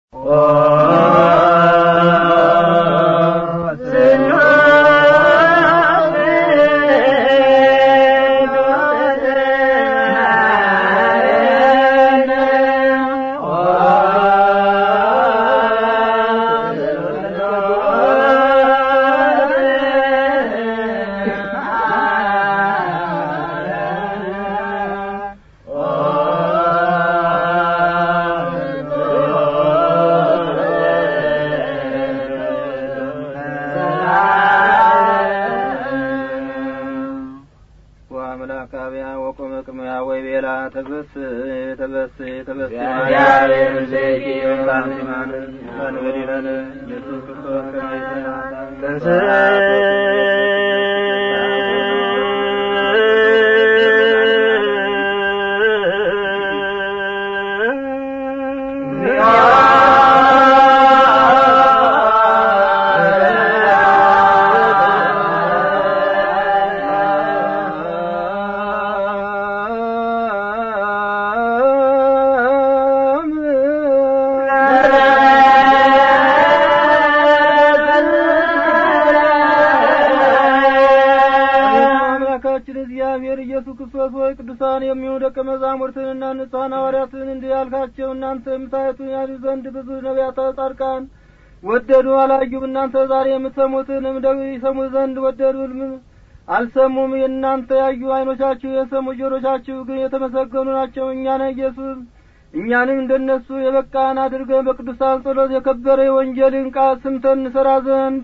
ወአምላካብያ ወቆመ ቅምያ ወይ ቤላ ተበስ ተበስ ተበስ እግዚአብሔር ምስሌኪ ባንሲማን ባንበዲለን ኢየሱስ ክርስቶስ ከመይሰ አምላካችን እግዚአብሔር ኢየሱስ ክርስቶስ ሆይ ቅዱሳን የሚሆኑ ደቀ መዛሙርትንና ንጹሐን ሐዋርያትን እንዲህ ያልካቸው እናንተ የምታዩትን ያዩ ዘንድ ብዙ ነቢያት ጻድቃን ወደዱ አላዩም። እናንተ ዛሬ የምትሰሙትንም ደግሞ ይሰሙ ዘንድ ወደዱ ም- አልሰሙም። የእናንተ ያዩ ዓይኖቻችሁ የሰሙ ጆሮቻችሁ ግን የተመሰገኑ ናቸው። እኛን ኢየሱስ እኛንም እንደነሱ የበቃን አድርገን በቅዱሳን ጸሎት የከበረ የወንጀልን ቃል ስምተን እንሰራ ዘንድ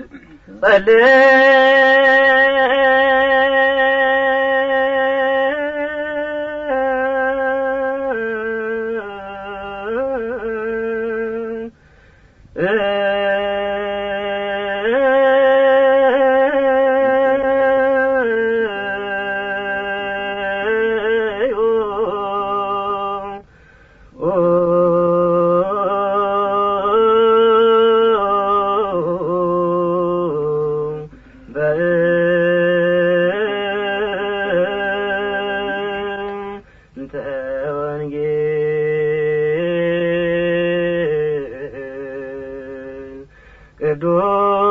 በእንተ ወንጌል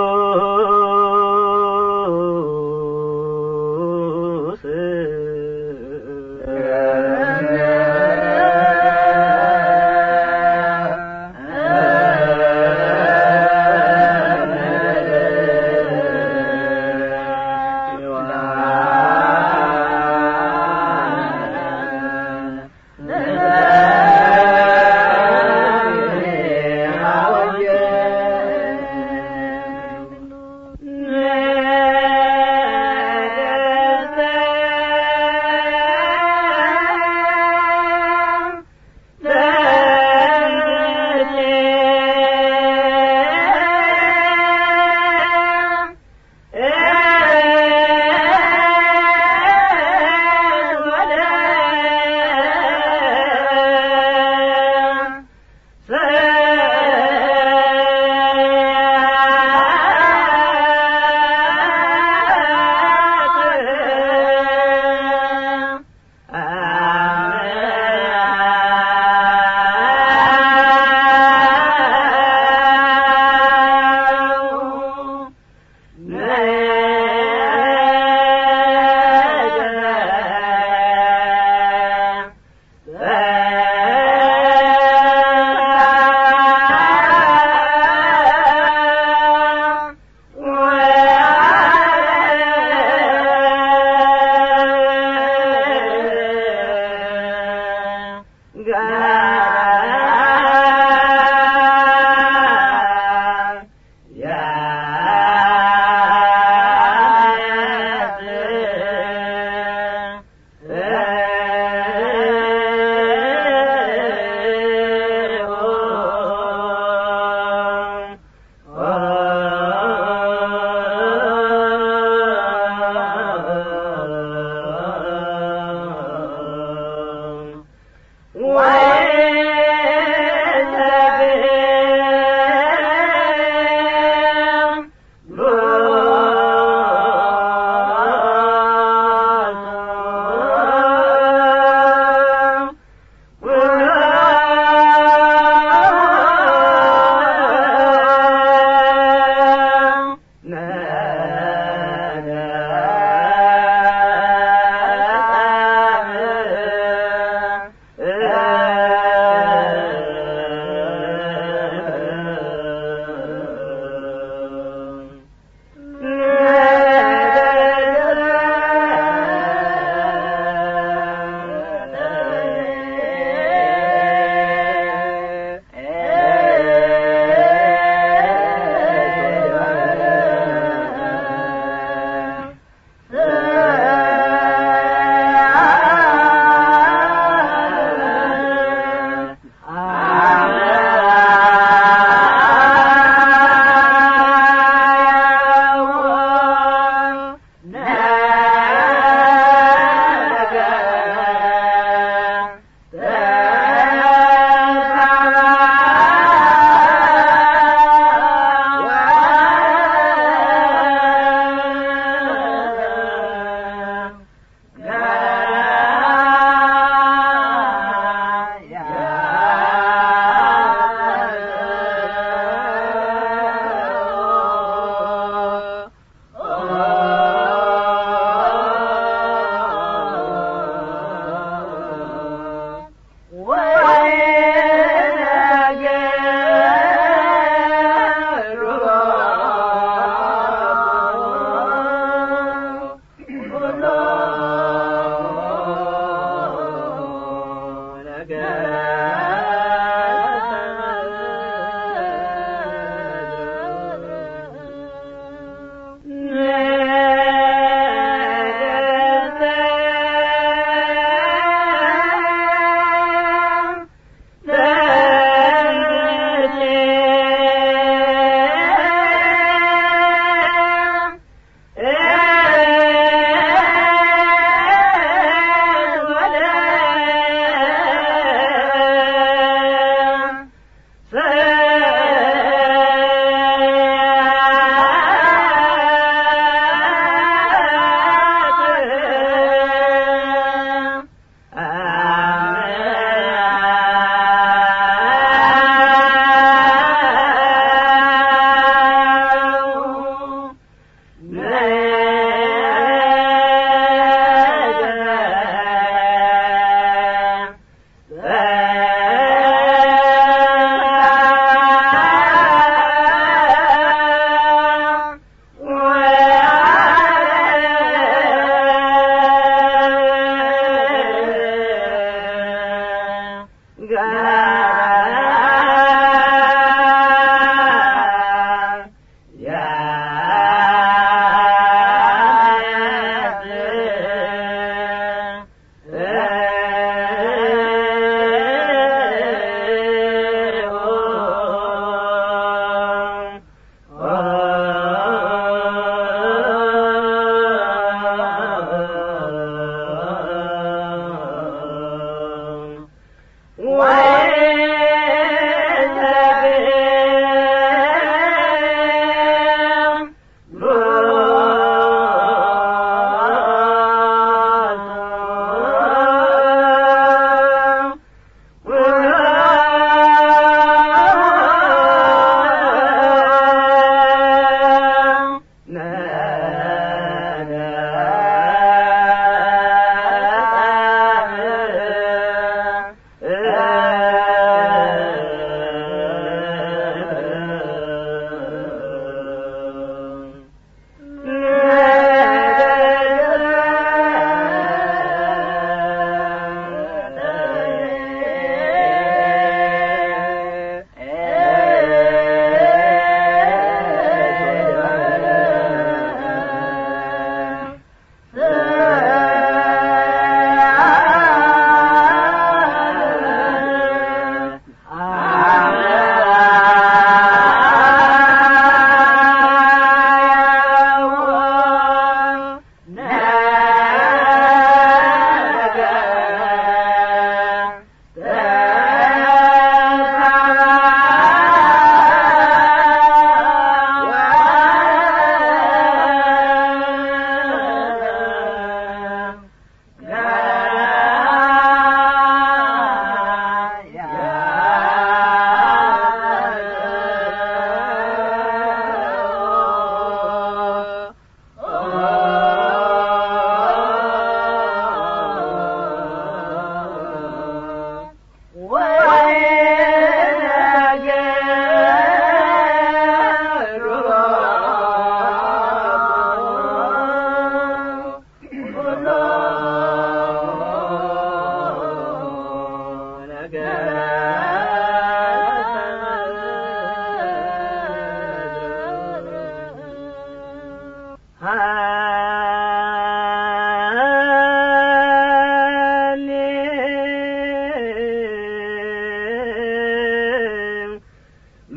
ቅዱስ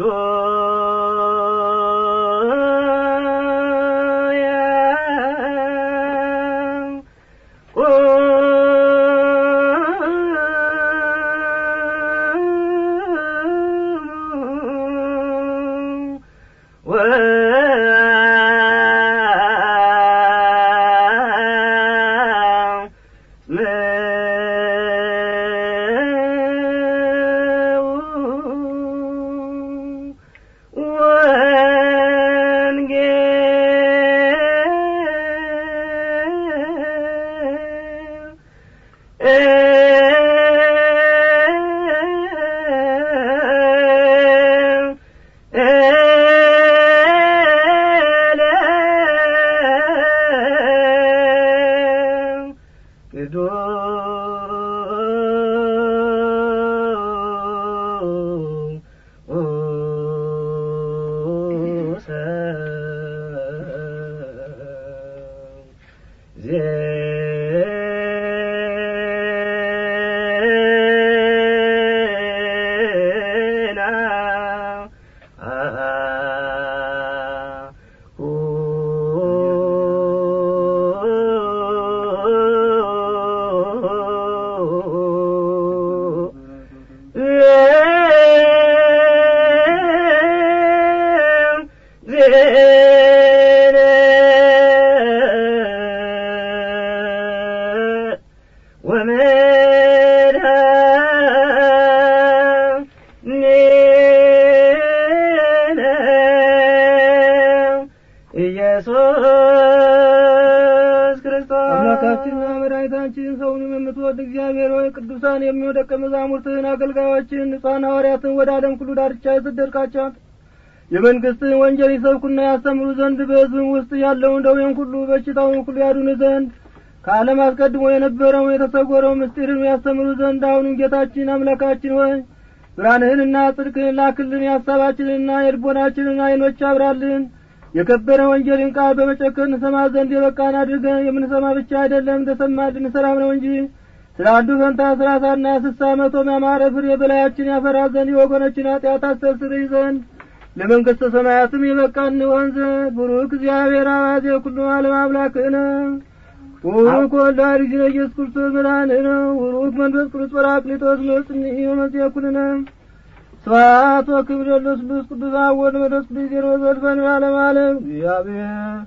ኢየሱስ ክርስቶስ አምላካችንና መድኃኒታችን ሰውንም የምትወድ እግዚአብሔር ሆይ ቅዱሳን የሚሆኑ ደቀ መዛሙርትህን አገልጋዮችን ንጹሐን ሐዋርያትን ወደ ዓለም ሁሉ ዳርቻ የሰደድካቸዋት የመንግሥትህን ወንጀል ይሰብኩና ያስተምሩ ዘንድ በሕዝብም ውስጥ ያለውን ደዌን ሁሉ በሽታውን ሁሉ ያዱን ዘንድ ከዓለም አስቀድሞ የነበረውን የተሰወረው ምስጢርን ያስተምሩ ዘንድ አሁንም ጌታችን አምላካችን ሆይ ብርሃንህንና ጽድቅህን ላክልን የሐሳባችንንና የልቦናችንን ዐይኖች አብራልን የከበረ ወንጌልን ቃል በመጨከን እንሰማ ዘንድ የበቃን አድርገን የምንሰማ ብቻ አይደለም እንደሰማልን ሰላም ነው እንጂ ስለ አንዱ ፈንታ ሰላሳና ስሳ መቶ ያማረ ፍሬ በላያችን ያፈራ ዘንድ የወገኖችን ኃጢአት አስተስርይ ዘንድ ለመንግሥተ ሰማያትም የበቃን እንሆን ዘንድ ቡሩክ እግዚአብሔር አባዜ ኩሉ ዓለም አምላክነ ቡሩክ ወልድ እግዚእነ ኢየሱስ ክርስቶስ መድኃኒነ ቡሩክ መንፈስ ቅዱስ ጰራቅሊጦስ መጽንዒ ወመጽአኩልነ ስብሐት ወክብር ለስሉስ ቅዱስ አብ ወወልድ ወመንፈስ ቅዱስ ዜሮ ዘልፈን ዓለም ዓለም እግዚአብሔር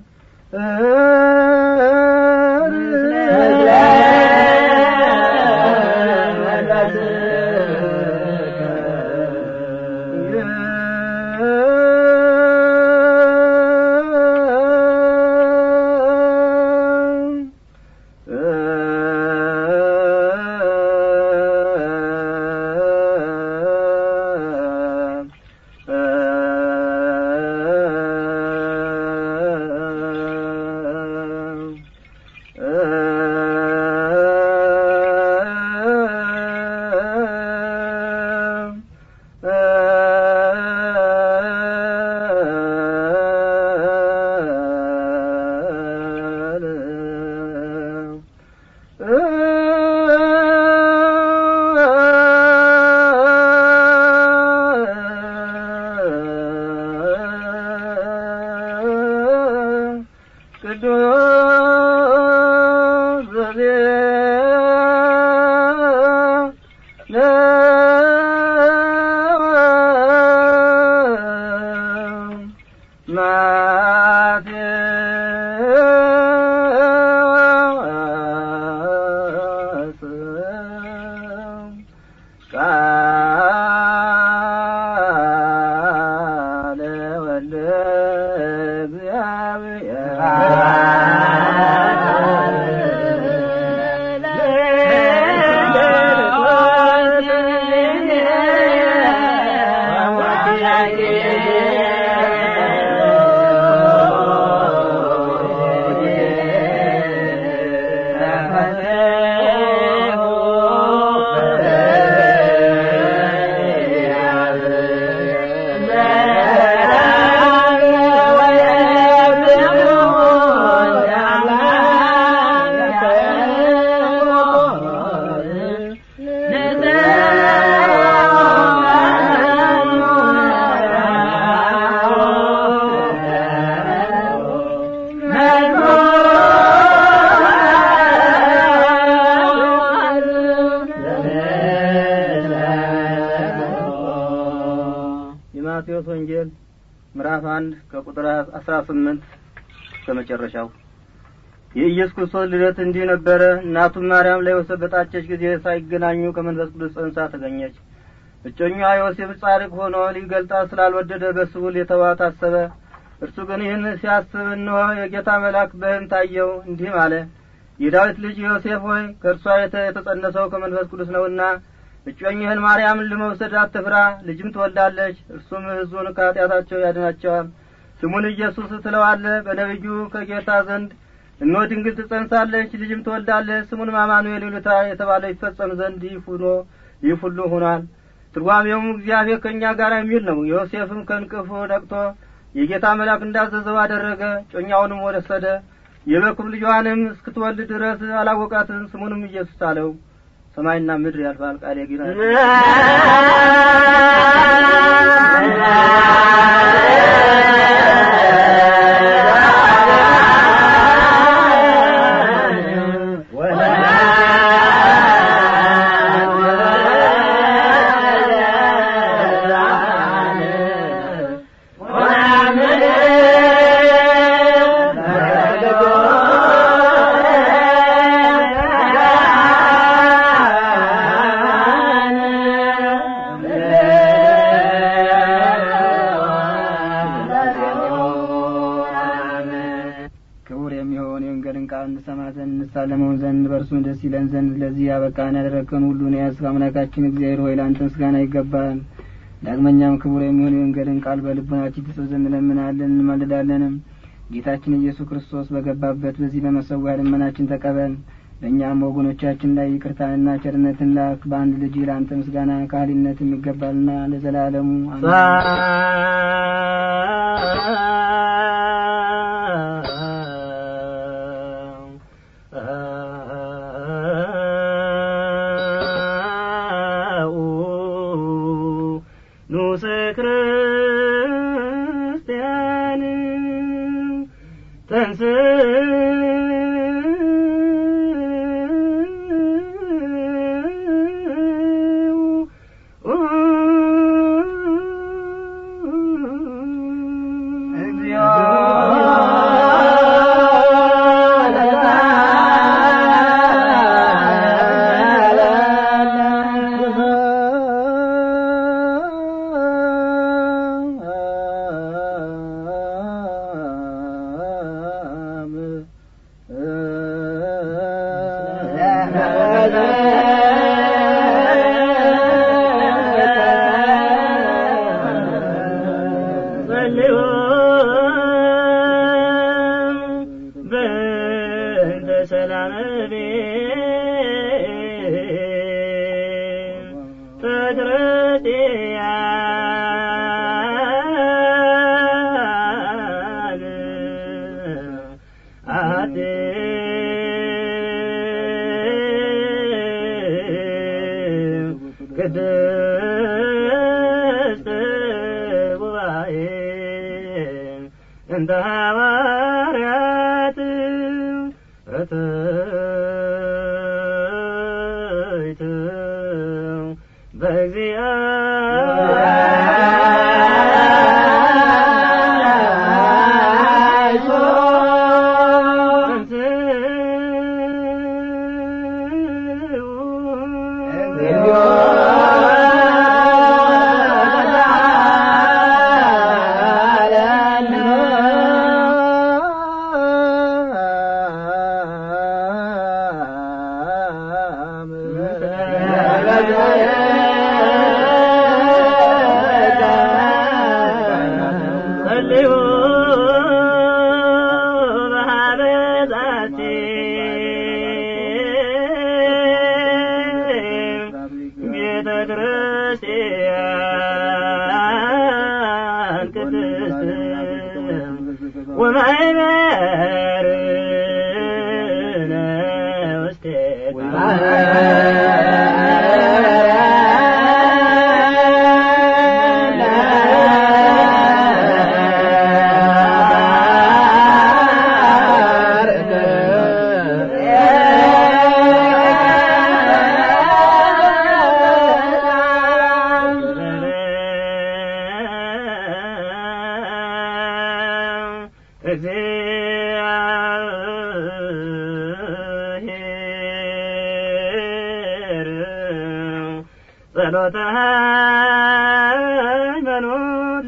Yeah. ምዕራፍ አንድ ከቁጥር አስራ ስምንት እስከ መጨረሻው የኢየሱስ ክርስቶስ ልደት እንዲህ ነበረ። እናቱም ማርያም ለዮሴፍ በታጨች ጊዜ ሳይገናኙ ከመንፈስ ቅዱስ ጸንሳ ተገኘች። እጮኛዋ ዮሴፍ ጻድቅ ሆኖ ሊገልጣት ስላልወደደ በስቡ ሊተዋት አሰበ። እርሱ ግን ይህን ሲያስብ እነሆ የጌታ መልአክ በሕልም ታየው፣ እንዲህም አለ የዳዊት ልጅ ዮሴፍ ሆይ ከእርሷ የተጸነሰው ከመንፈስ ቅዱስ ነውና እጮኝህን ማርያምን ለመውሰድ አትፍራ፣ ልጅም ትወልዳለች። እርሱም ሕዝቡን ከኃጢአታቸው ያድናቸዋል። ስሙን ኢየሱስ ትለዋለህ። በነቢዩ ከጌታ ዘንድ እነሆ ድንግል ትጸንሳለች፣ ልጅም ትወልዳለች። ስሙንም አማኑኤል ይሉታል የተባለ ይፈጸም ዘንድ ይህ ሁኖ ይህ ሁሉ ሆኗል። ትርጓሜውም እግዚአብሔር ከእኛ ጋር የሚል ነው። ዮሴፍም ከእንቅልፉ ነቅቶ የጌታ መልአክ እንዳዘዘው አደረገ። ጮኛውንም ወሰደ። የበኩር ልጇንም እስክትወልድ ድረስ አላወቃትም። ስሙንም ኢየሱስ አለው። ሰማይና ምድር ያልፋል፣ ቃሌ ግን ክቡር የሚሆን የወንጌልን ቃል እንሰማ ዘንድ እንሳለመው ዘንድ በእርሱም ደስ ይለን ዘንድ ለዚህ ያበቃን ያደረግከን ሁሉን የያዝክ አምላካችን እግዚአብሔር ሆይ ለአንተ ምስጋና ይገባል። ዳግመኛም ክቡር የሚሆን የወንጌልን ቃል በልቡናችን ትጽፍ ዘንድ እንለምናለን እንማልዳለንም። ጌታችን ኢየሱስ ክርስቶስ በገባበት በዚህ በመሰዊያ ልመናችን ተቀበል። በእኛም ወገኖቻችን ላይ ይቅርታንና ቸርነትን ላክ። በአንድ ልጅ ለአንተ ምስጋና ካህሊነት የሚገባልና ለዘላለሙ አሜን። ንዑሰ ክርስቲያን ጸልዩ በእንተ ሰላም ቤተ ክርስቲያን አት ቅድስት ጉባኤ እንተ ሐዋርያት እትይት ጸልዩ በኀበዛቲ ቤተ ክርስቲያን ቅድስት ወማይበርነ ውስቴታ እግዚአብሔር ጸሎተ ሃይማኖት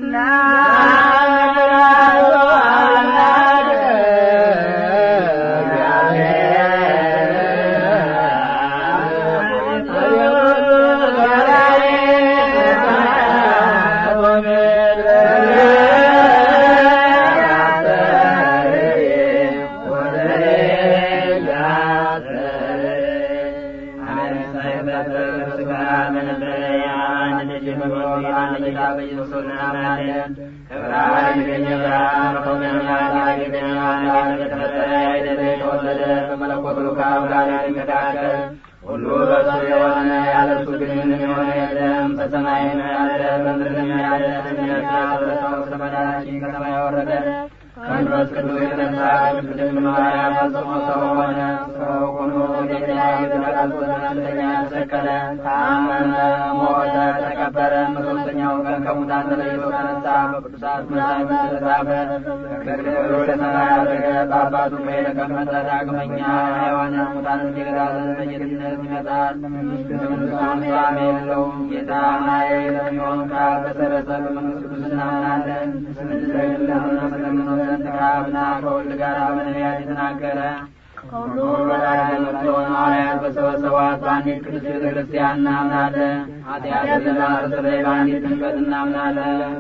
ሁሉ በሱ የሆነ ያለ እሱ ግን ምንም የሆነ የለም። በሰማይም ያለ በምድርም ያለ እምነት ያበረሰው ስለ መዳናችን ከሰማይ ወረደ። ከመንፈስ ቅዱስ የተነሳ ቅድስት ድንግል ማርያም ፈጽሞ ሰው ሆነ። ሰው ሆኖ ወደኛ የተነቃቀዘ ለኛ ተሰቀለ፣ ታመመ፣ ሞተ፣ ተቀበረ። በሦስተኛው ቀን ከሙታን ተለይቶ ተነሳ። በቅዱሳት መጻሕፍት እንደተጻፈ ከክብር ወደ ሰማይ አረገ። በአባቱ ቀኝ ተቀመጠ። ዳግመኛ ሕያዋን ሙታንን ሊገዛ ዘንድ በጌትነት ይመጣል። መንግሥቱም ፍጻሜ የለውም። ጌታ ማየ ለሚሆን ከአብ በሰረጸ በመንግሥት ቅዱስ እናምናለን። ስለምንለምነው ስለምነው ዘንድ ከአብና ከወልድ ጋር በነቢያት የተናገረ ከሁሉ በላይ የምትሆን ሐዋርያት በሰበሰቧት በአንዲት ቅድስት ቤተ ክርስቲያን እናምናለን። ኃጢአትን ለማስተስረይ በአንዲት ጥምቀት እናምናለን።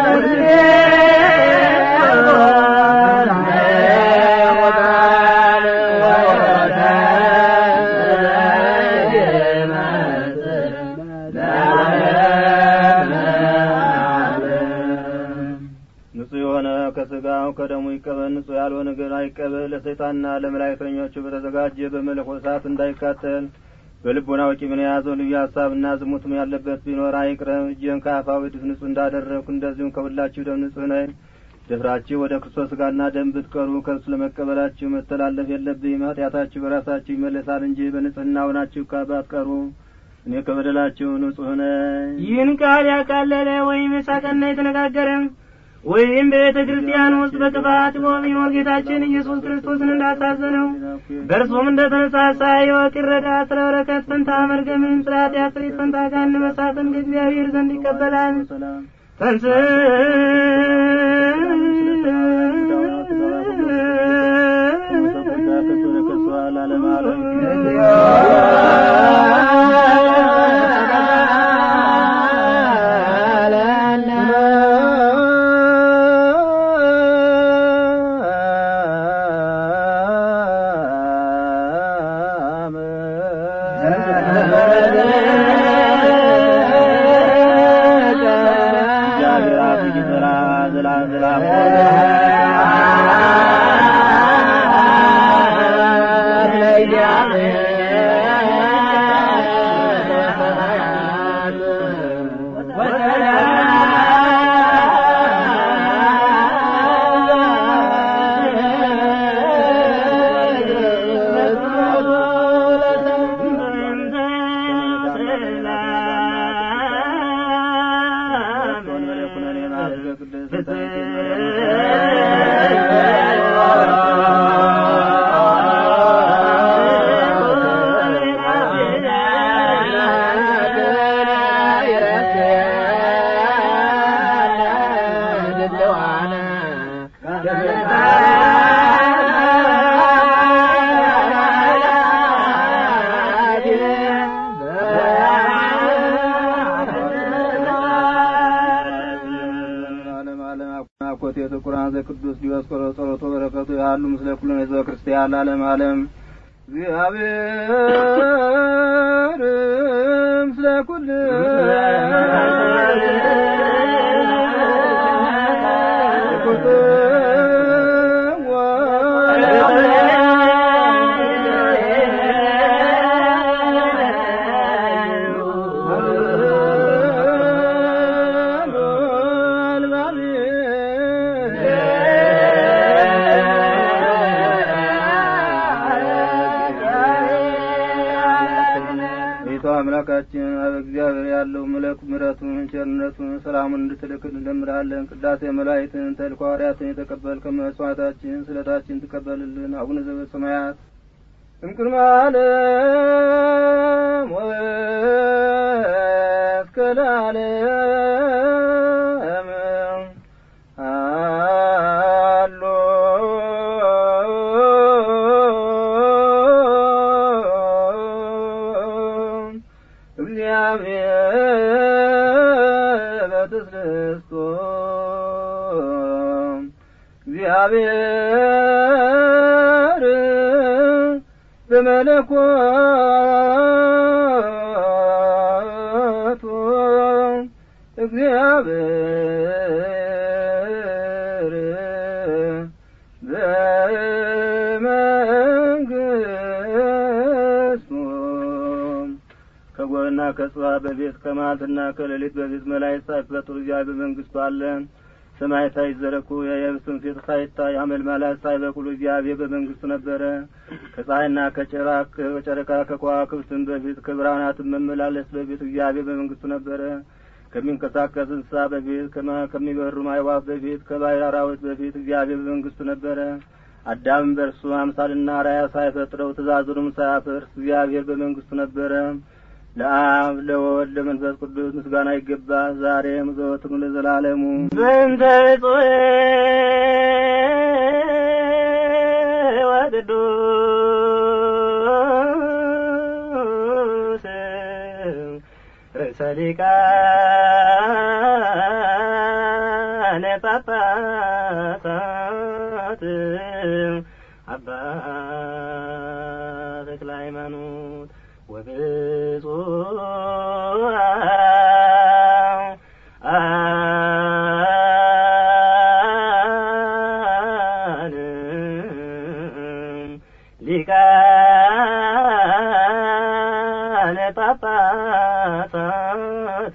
ንጹሕ የሆነ ከስጋው ከደሙ ይቀበል፣ ንጹሕ ያልሆነ ግን አይቀበል። ለሰይጣንና ለመላእክተኞቹ በተዘጋጀ በመለኮት እሳት እንዳይካተል በልቦናው ቂምን የያዘው ልዩ ሀሳብና ዝሙትም ያለበት ቢኖር አይቅረብ። እጄን ከአፋዊ ድፍ ንጹሕ እንዳደረግኩ እንደዚሁም ከሁላችሁ ደም ንጹሕ ነኝ። ደፍራችሁ ወደ ክርስቶስ ስጋና ደም ብትቀርቡ ከእርሱ ለመቀበላችሁ መተላለፍ የለብኝም። ኃጢአታችሁ በራሳችሁ ይመለሳል እንጂ በንጽሕና ሆናችሁ ባትቀርቡ እኔ ከበደላችሁ ንጹሕ ነኝ። ይህን ቃል ያቃለለ ወይም የሳቀና የተነጋገረ ወይም በቤተ ክርስቲያን ውስጥ በክፋት ቢኖር ጌታችን ኢየሱስ ክርስቶስን እንዳሳዘነው በእርሱም እንደተነሳሳ ይወቅ ይረዳ። ስለ በረከት ፈንታ መርገምን፣ ስለ ኃጢአት ስርየት ፈንታ ገሃነመ እሳትን ከእግዚአብሔር ዘንድ ይቀበላል። ሰላም ፈንስ ዓለም ዓለም አኮቴቱ ቁርአን ዘቅዱስ ዲዮስቆሮስ ጸሎቶ በረከቱ ያሉ ምስለ ኩሉ ህዝበ ክርስቲያን ለዓለም ዓለም እግዚአብሔር ምስለ ኩል ቤቱ አምላካችን አብ እግዚአብሔር ያለው ምለክ ምረቱን ቸርነቱን ሰላሙን እንድትልክል እንለምናለን። ቅዳሴ መላእክትን ተልእኮ ሐዋርያትን የተቀበልከ መስዋዕታችን ስለታችን ትቀበልልን። አቡነ ዘበሰማያት እምቅድመ ዓለም ወእስከ ለዓለም አሎ እግዚአብሔር በትስስቶ እግዚአብሔር በመለኮቱ እግዚአብሔር በመንግስቱ ከጎርና ከጽባ በቤት ከመዓልትና ከሌሊት በፊት መላእክት ሳይፈጥሩ እግዚአብሔር በመንግስቱ አለ። ሰማይ ሳይዘረጉ የየብስም ፊት ሳይታይ አመልማላት ሳይበቅሉ እግዚአብሔር በመንግስቱ ነበረ። ከፀሐይና ከጨራ- ከጨረቃ ከከዋክብትም በፊት ከብርሃናትም መመላለስ በፊት እግዚአብሔር በመንግስቱ ነበረ። ከሚንቀሳቀስ እንስሳ በፊት ከማ- ከሚበሩ አዕዋፍ በፊት ከባሕር አራዊት በፊት እግዚአብሔር በመንግስቱ ነበረ። አዳምም በእርሱ አምሳልና አርአያ ሳይፈጥረው ትእዛዙንም ሳያፈርስ እግዚአብሔር በመንግስቱ ነበረ። ለአብ ለወልድ ለመንፈስ ቅዱስ ምስጋና ይገባ ዛሬም ዘወትም ለዘላለሙ። በእንተ ብፁዕ ወቅዱስ ርእሰ ሊቃነ ጳጳሳት አባ ተክለ ሃይማኖት ወብፁዕ አነ ሊቃነ ጳጳሳት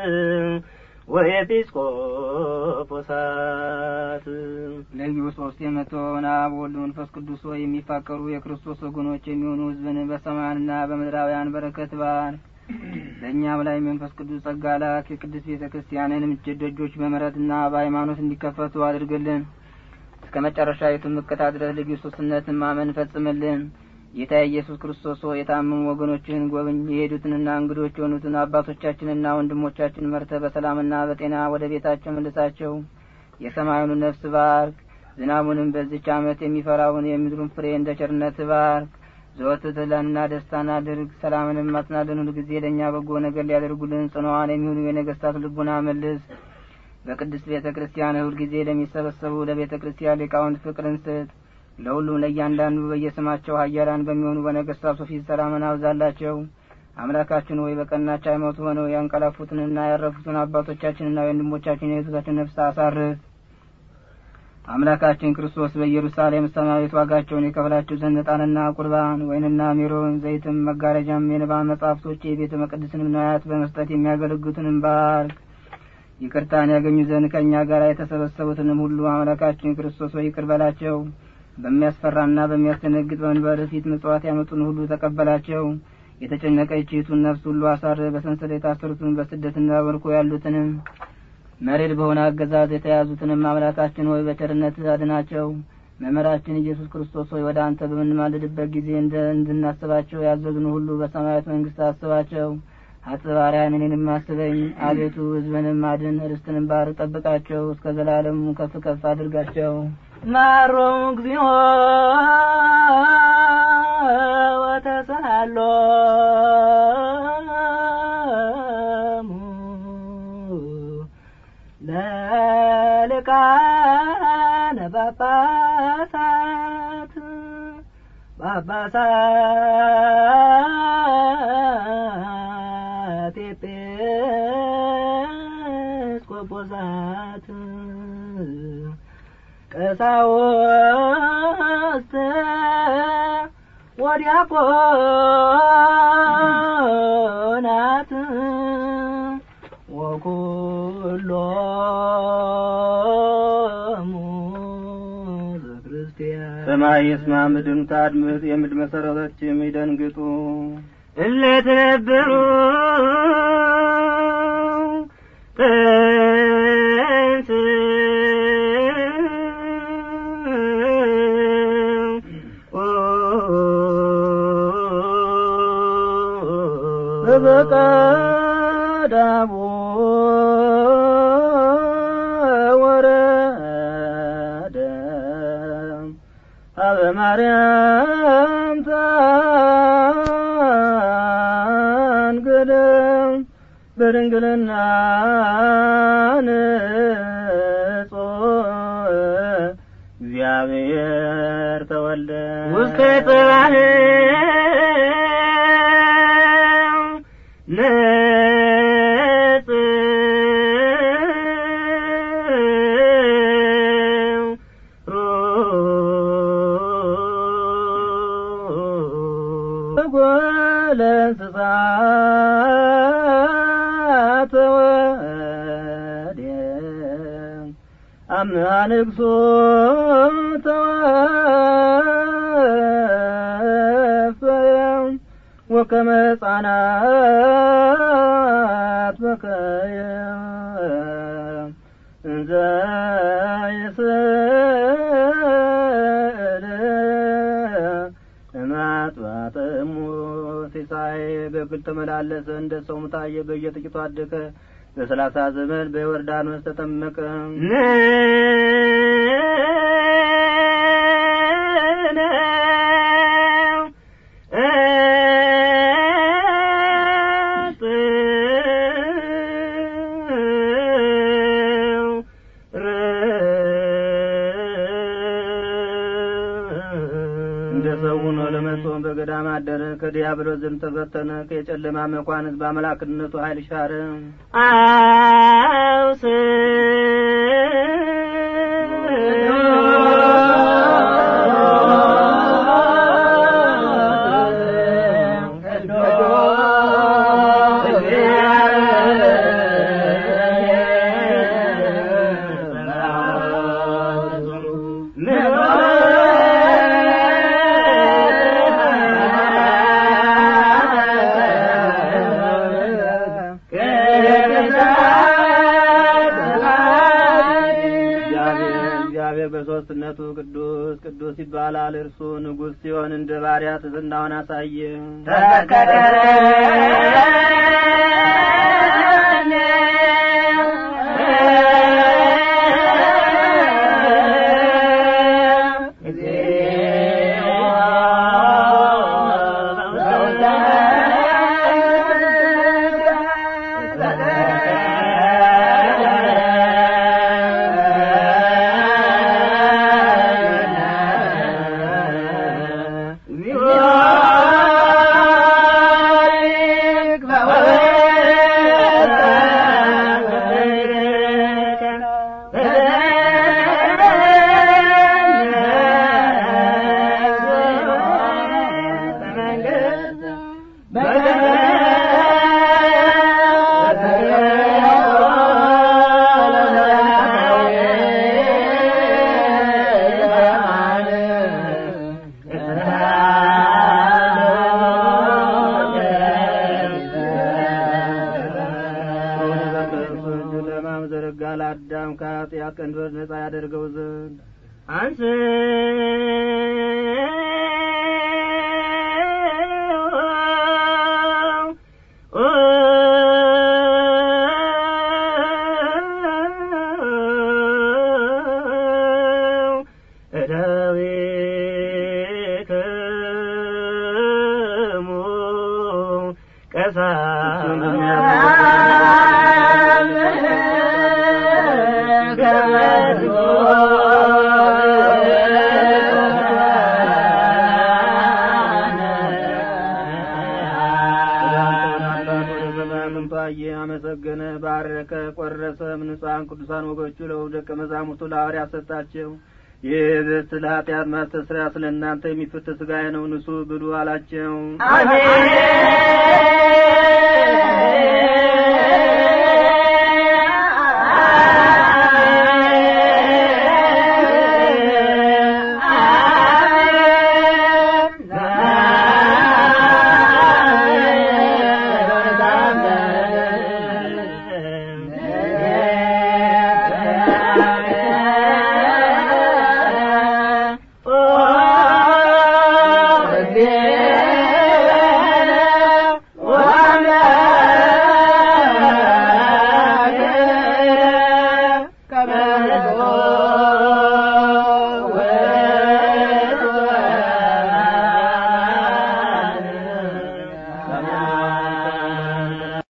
ወኤጲስቆጶሳት ለዩ ሶስት የምትሆን አብ ወልድ መንፈስ ቅዱስ ሆይ የሚፋቀሩ የክርስቶስ ወገኖች የሚሆኑ ሕዝብን በሰማያንና በምድራውያን በረከት ባርክ። በእኛም ላይ መንፈስ ቅዱስ ጸጋ ላክ። የቅድስት ቤተ ክርስቲያንን ምችት ደጆች በምሕረትና በሃይማኖት እንዲከፈቱ አድርግልን። እስከ መጨረሻዊቱም እቅታ ድረስ ልዩ ሶስትነትን ማመን ፈጽምልን። ጌታ ኢየሱስ ክርስቶስ ሆይ የታመሙ ወገኖችህን ጎብኝ። የሄዱትንና እንግዶች የሆኑትን አባቶቻችንና ወንድሞቻችን መርተ በሰላምና በጤና ወደ ቤታቸው መልሳቸው። የሰማዩን ነፍስ ባርክ። ዝናቡንም በዚች ዓመት የሚፈራውን የምድሩን ፍሬ እንደ ቸርነት ባርክ። ዘወትር ተድላንና ደስታን አድርግ። ሰላምንም ማጽናልን ሁል ጊዜ ለእኛ በጎ ነገር ሊያደርጉልን ጽኑዓን የሚሆኑ የነገስታት ልቡና መልስ። በቅድስት ቤተ ክርስቲያን ሁል ጊዜ ለሚሰበሰቡ ለቤተ ክርስቲያን ሊቃውንት ፍቅርን ስጥ። ለሁሉም ለእያንዳንዱ በየስማቸው ኃያላን በሚሆኑ በነገስታቱ ፊት ሰላምን አብዛላቸው። አምላካችን ሆይ በቀናች ሃይማኖት ሆነው ያንቀላፉትንና ያረፉትን አባቶቻችንና ወንድሞቻችን የህዝባችን ነፍስ አሳርፍ። አምላካችን ክርስቶስ በኢየሩሳሌም ሰማያዊት ዋጋቸውን የከፈላቸው ዘንድ ዕጣንና ቁርባን ወይንና ሜሮን ዘይትም መጋረጃም የንባብ መጻሕፍቶች የቤተ መቅደስንም ነዋያት በመስጠት የሚያገለግሉትንም ባርክ። ይቅርታን ያገኙ ዘንድ ከእኛ ጋር የተሰበሰቡትንም ሁሉ አምላካችን ክርስቶስ ሆይ ይቅር በላቸው። በሚያስፈራና በሚያስደነግጥ በመንበር ፊት ምጽዋት ያመጡን ሁሉ ተቀበላቸው። የተጨነቀችይቱን ነፍስ ሁሉ አሳር። በሰንሰለት የታሰሩትን በስደትና በምርኮ ያሉትንም መሬድ በሆነ አገዛዝ የተያዙትንም አምላካችን ሆይ በቸርነት አድናቸው። መምህራችን ኢየሱስ ክርስቶስ ሆይ ወደ አንተ በምንማልድበት ጊዜ እንደ እንድናስባቸው ያዘዙን ሁሉ በሰማያት መንግስት አስባቸው። አጽባሪያን እኔንም አስበኝ አቤቱ፣ ሕዝብንም አድን፣ ርስትንም ባር ጠብቃቸው፣ እስከ ዘላለሙ ከፍ ከፍ አድርጋቸው። ማሮም እግዚኦ ወተሳሃሎ ለልቃነ ጳጳሳት ጳጳሳት ኤጲስቆጶሳት ቀሳውስት ወዲያቆናት ወኩሎሙ ዘክርስቲያን ሰማይ ይስማ፣ ምድርም ታድምጥ፣ የምድር መሰረቶችም ይደንግጡ። እለ ትነብሩ ጥንስ በበቀዳሙ ወረደ አበ ማርያም ታንግደ በድንግልና ንጾ እግዚአብሔር ተወልደ ውስተ ጽባህ ነጽ ጎለ እንስሳት ወዲየ አምሃ ንግሶ ተወፈየ ወከመ ሕፃናት በከየ እንዘ ይስእል እማጥባተ እሙ ሲሳይ በግል ተመላለሰ እንደ ሰውም ታየ በየጥቂቱ አደገ በሰላሳ ዘመን በዮርዳኖስ ተጠመቀ እንደ ሰው ሆኖ ለመጾም በገዳም አደረ ከዲያብሎስ ዘንድ ተፈተነ ከጨለማ መኳንንት በአምላክነቱ ኃይል ሻረ አውስ እግዚአብሔር እግዚአብሔር በሦስትነቱ ቅዱስ ቅዱስ ይባላል እርሱ ንጉሥ ሲሆን እንደ ባሪያ ትሕትናውን አሳየ ለማም ዘረጋ ለአዳም ከኃጢአት ቀንበር ነጻ ያደርገው ዘንድ አንስ እደዊክሙ ታየ አመሰገነ ባረከ ቆረሰ ንጹሐን ቅዱሳን ወገቹ ለደቀ መዛሙርቱ ለሐዋርያት ሰጣቸው ይህ ህብስት ለኃጢአት ማስተስሪያ ስለ እናንተ የሚፈት ሥጋዬ ነው ንሱ ብሉ አላቸው አሜን